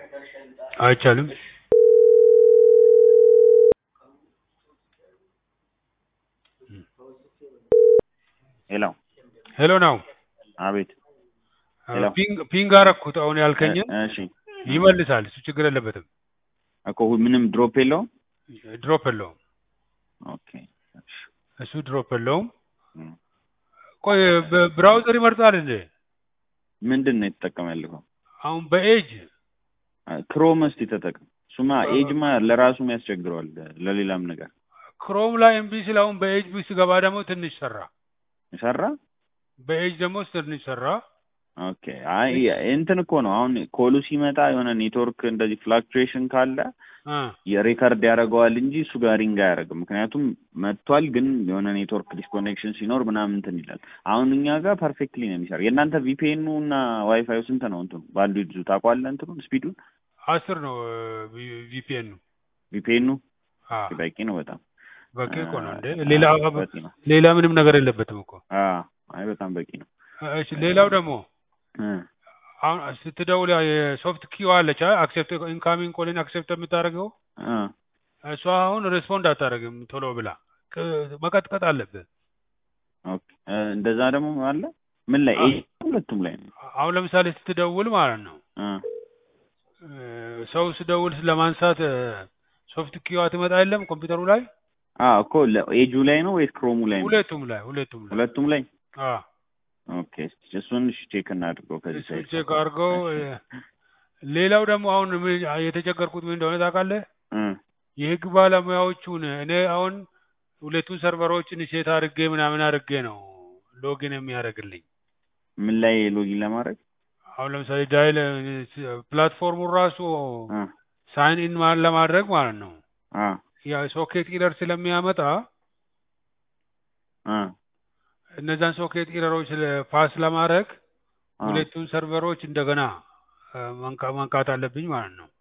አይቻልም። ሄሎ ሄሎ ነው አቤት ሄሎ። ፒንግ ፒንግ አረኩት አሁን ያልከኝን እ- እሺ ይመልሳል። እሱ ችግር የለበትም። እኮ ሁ- ምንም ድሮፕ የለውም ድሮፕ የለውም። ኦኬ እሺ እሱ ድሮፕ የለውም። እም። ቆይ በብራውዘር ይመርጣል እንዴ? ምንድን ነው የተጠቀመ ያለው አሁን በኤጅ ክሮም እስቲ ተጠቅም እሱማ ኤጅማ ለራሱም ያስቸግረዋል ለሌላም ነገር ክሮም ላይ እምቢ ሲል አሁን በኤጅ ቢ ስገባ ደግሞ ትንሽ ሰራ። ሰራ በኤጅ ደግሞ ትንሽ ሰራ። ኦኬ አይ እንትን እኮ ነው አሁን ኮሉ ሲመጣ የሆነ ኔትወርክ እንደዚህ ፍላክቹዌሽን ካለ እ የሪከርድ ያደርገዋል እንጂ እሱ ጋር ሪንግ አያደርግም። ምክንያቱም መጥቷል፣ ግን የሆነ ኔትወርክ ዲስኮኔክሽን ሲኖር ምናምን እንትን ይላል። አሁን እኛ ጋር ፐርፌክትሊ ነው የሚሰራ። የእናንተ ቪፒኤኑ እና ዋይፋዩ ስንት ነው? እንትኑ በአንዱ ይዙ ታውቀዋለህ? እንትኑን ስፒዱን አስር ነው ቪፒኤን ነው። ቪፒኤኑ አ በቂ ነው በጣም በቂ እኮ ነው እንዴ። አ- ሌላ በቂ ነው። ሌላ ምንም ነገር የለበትም እኮ። አ አይ በጣም በቂ ነው። እሺ ሌላው ደግሞ እ አሁን ስትደውል ያው የሶፍት ኪው አለች አክሴፕት ኢንካሚንግ ኮሊን አክሴፕት የምታደርገው እ እሷ አሁን ሬስፖንድ አታደርግም ቶሎ ብላ ቅ- መቀጥቀጥ አለብህ። ኦኬ እ እንደዛ ደግሞ አለ ምን ላይ አ- ኤጅ ሁለቱም ላይ ነው። አሁን ለምሳሌ ስትደውል ማለት ነው እ እ ሰው ስደውል ለማንሳት ሶፍት ኪዋ ትመጣ የለም ኮምፒውተሩ ላይ አ እኮ ኤጁ ላይ ነው ወይስ ክሮሙ ላይ ነው? ሁለቱም ላይ ሁለቱም ላይ ሁለቱም ላይ አ ኦኬ እሱን ቼክ እናድርገው ከዚህ እሱን ሳይድ ቼክ አድርገው። እ፣ ሌላው ደግሞ አሁን ምን የተቸገርኩት ምን እንደሆነ ታውቃለህ? እ የህግ ባለሙያዎቹን እኔ አሁን ሁለቱን ሰርቨሮችን ሴት አድርጌ ምናምን አድርጌ ነው ሎጊን የሚያደርግልኝ። ምን ላይ ሎጊን ለማድረግ አሁን ለምሳሌ ዳይል ፕላትፎርሙን ራሱ እ ሳይን ኢን ማን ለማድረግ ማለት ነው አ ያ ሶኬት ኢረር ስለሚያመጣ አ እነዛን ሶኬት ኢረሮች ፓስ ለማድረግ አ ሁለቱን ሰርቨሮች እንደገና እ፣ መንካ- መንካት አለብኝ ማለት ነው።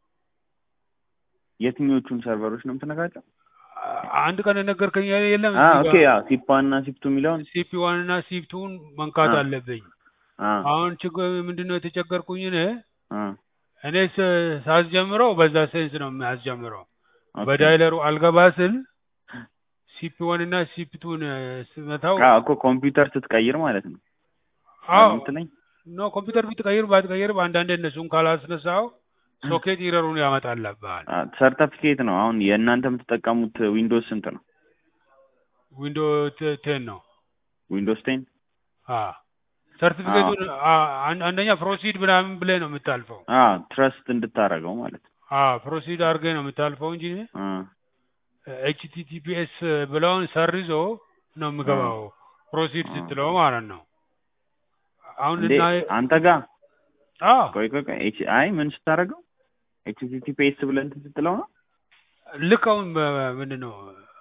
የትኞቹን ሰርቨሮች ነው የምትነካቸው? አ- አንድ ቀን የነገርከኝ የለም አ ኦኬ ያ ሲፓ እና ሲፕቱ የሚለውን ሲፒ ዋን እና ሲፕ ቱን መንካት አ አለብኝ። አ አሁን ችግር ምንድነው የተቸገርኩኝ እኔ አ እኔ ስ- ሳስጀምረው በዛ ሴንስ ነው የሚያስጀምረው። ኦኬ በዳይለሩ አልገባ ስል ሲፒ ዋን እና ሲፒ ቱን ስመታው አ እኮ ኮምፒውተር ስትቀይር ማለት ነው አዎ ምትለኝ? ኖ ኮምፒውተር ብትቀይር ባትቀይር አንዳንዴ እነሱን ካላስነሳው ሶኬት ኢረሩን ያመጣልብሃል። አ ሰርተፊኬት ነው አሁን የእናንተ የምትጠቀሙት ዊንዶውስ ስንት ነው? ዊንዶ ቴን ነው። ዊንዶውስ ቴን አ ሰርቲፊኬቱን አ- አን- አንደኛ ፕሮሲድ ምናምን ብለህ ነው የምታልፈው። አ ትረስት እንድታረገው ማለት ነው። አ ፕሮሲድ አድርገህ ነው የምታልፈው እንጂ አ ኤችቲቲፒኤስ ብለውን ሰርዞ ነው የምገባው ፕሮሲድ አ ስትለው ማለት ነው። አሁን እንዴ እና አንተ ጋር አ ቆይ ቆይ ቆይ ኤች አይ ምን ስታረገው ኤችቲቲፒኤስ ብለህ እንትን ስትለው ነው? ልክ አሁን በ- ምንድን ነው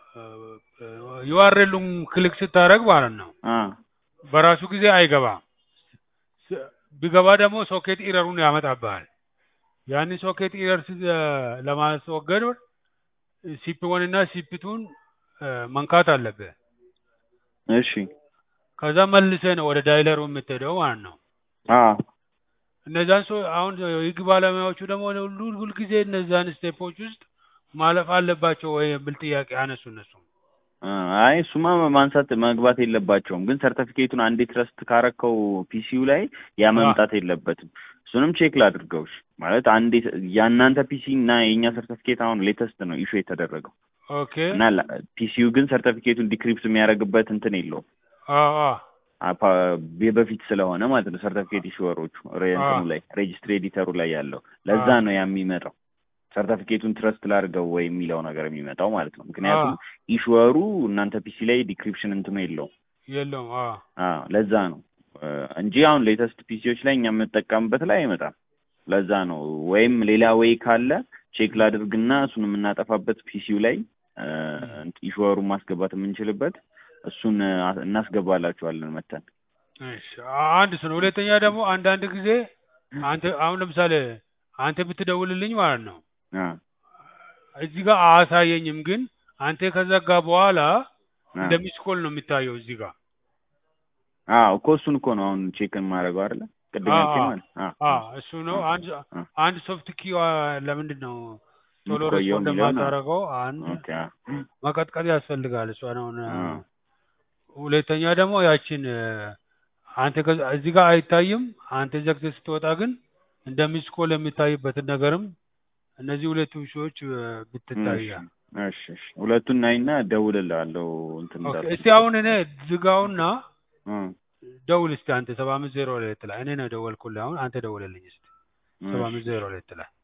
ዩአርኤሉን ክሊክ ስታደርግ ማለት ነው አ በራሱ ጊዜ አይገባም። ስ- ቢገባ ደግሞ ሶኬት ኢረሩን ያመጣብሃል። ያንን ሶኬት ኢረር ስ- ለማስወገድ ሲፒ ዋን እና ሲፒ ቱን መንካት አለብህ። እሺ ከዛ መልሰህ ነው ወደ ዳይለሩ የምትሄደው ማለት ነው። አ እነዛን ሰው አሁን የህግ ባለሙያዎቹ ደግሞ ሁሉ ሁልጊዜ እነዛን ስቴፖች ውስጥ ማለፍ አለባቸው ወይ ብል ጥያቄ አነሱ እነሱ። አ አይ እሱማ ማንሳት መግባት የለባቸውም። ግን ሰርተፊኬቱን አንዴ ትረስት ካረከው ፒሲው ላይ ያ አ መምጣት የለበትም። እሱንም ቼክ ላድርገው። እሺ ማለት አንዴ የእናንተ ፒሲ እና የእኛ ሰርተፊኬት አሁን ሌተስት ነው ኢሹ የተደረገው ኦኬ እና ፒሲው ግን ሰርተፊኬቱን ዲክሪፕት የሚያደርግበት እንትን የለውም አ አ አፓ- በፊት ስለሆነ ማለት ነው ሰርተፊኬት ኢሹወሮቹ ሬ- አ እንትኑ ላይ ሬጅስትሪ ኤዲተሩ ላይ ያለው ለዛ አ ነው ያ የሚመጣው ሰርተፊኬቱን ትረስት ላድርገው ወይ የሚለው ነገር የሚመጣው ማለት ነው። አ ምክንያቱም ኢሹወሩ እናንተ ፒሲ ላይ ዲክሪፕሽን እንትኑ የለውም። የለውም አ አዎ ለዛ ነው እ፣ እንጂ አሁን ሌተስት ፒሲዎች ላይ እኛ የምንጠቀምበት ላይ አይመጣም። ለዛ ነው ወይም ሌላ ወይ ካለ ቼክ ላድርግና እሱን የምናጠፋበት ፒሲው ላይ ኢሹወሩን ማስገባት የምንችልበት እሱን እ፣ እናስገባላችኋለን መተን እሺ አንድ እሱ ነው። ሁለተኛ ደግሞ አንዳንድ ጊዜ አንተ አሁን ለምሳሌ አንተ ብትደውልልኝ ማለት ነው አ እዚህ ጋር አያሳየኝም፣ ግን አንተ ከዘጋ በኋላ አ እንደ ሚስ ኮል ነው የሚታየው እዚህ ጋር። አዎ እኮ እሱን እኮ ነው አሁን ቼክ የማደርገው አይደለ? ቅድም አ ያልከኝ አ ማለት አ አ እሱ ነው። አ አንድ አ አንድ ሶፍት ኪዋ ለምንድን ነው ቶሎ የምትቆየው ሬስፖንድ የሚለውን አ የማታደርገው? አንድ ኦኬ አ መቀጥቀጥ ያስፈልጋል። እሷን አሁን አ ሁለተኛ ደግሞ ያችን አንተ ከዛ- እዚህ ጋር አይታይም። አንተ ዘግተህ ስትወጣ ግን እንደ ሚስ ኮል የሚታይበትን ነገርም እነዚህ ሁለቱ ሺዎች እሺ ብትታያ። እሺ እሺ ሁለቱን ናይና እደውልልሃለሁ እንትን ኦኬ እንዳልኩት እስቲ አሁን እኔ ዝጋውና እ ደውል እስቲ አንተ ሰባ አምስት ዜሮ ሁለት ላይ እኔ ነው ደወልኩልህ። አሁን አንተ ደውልልኝ እስቲ ሰባ እሺ አምስት ዜሮ ሁለት ላይ